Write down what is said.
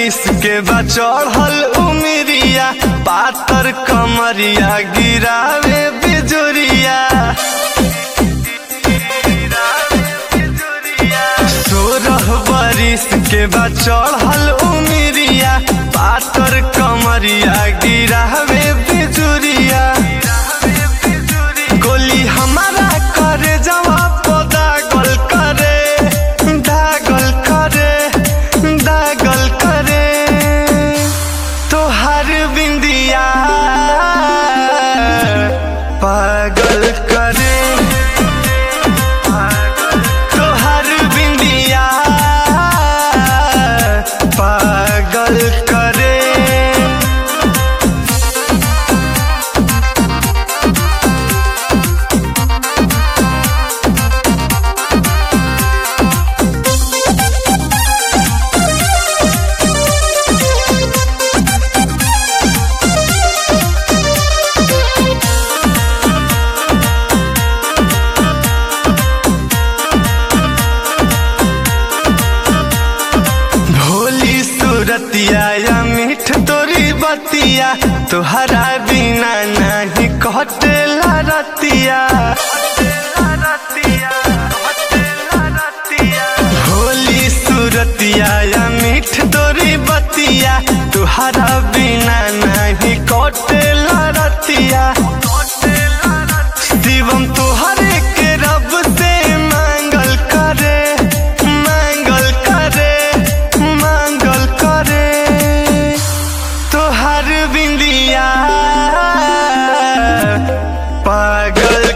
बरिस के बा चढ़ल उमिरिया पातर कमरिया गिरावे बिजुरिया सोरह बरिस के बा चढ़ल उमिरिया पातर कमरिया गिरावे बिजुरिया गोली हमारा करे जवाब दागल करे दागल करे दागल करे तोहर बिंदिया पागल करे तोहर बिंदिया पागल करे भोली सूरतिया या मीठ तोरी बतिया तुहरा बिना नहीं कटेला रतिया भोली सूरतिया या मीठ तोरी बतिया तुहरा बिना नहीं कटेला रतिया शिवम तुहरे के रब से मांगल करे मांगल करे मांगल करे तोहर बिंदिया पागल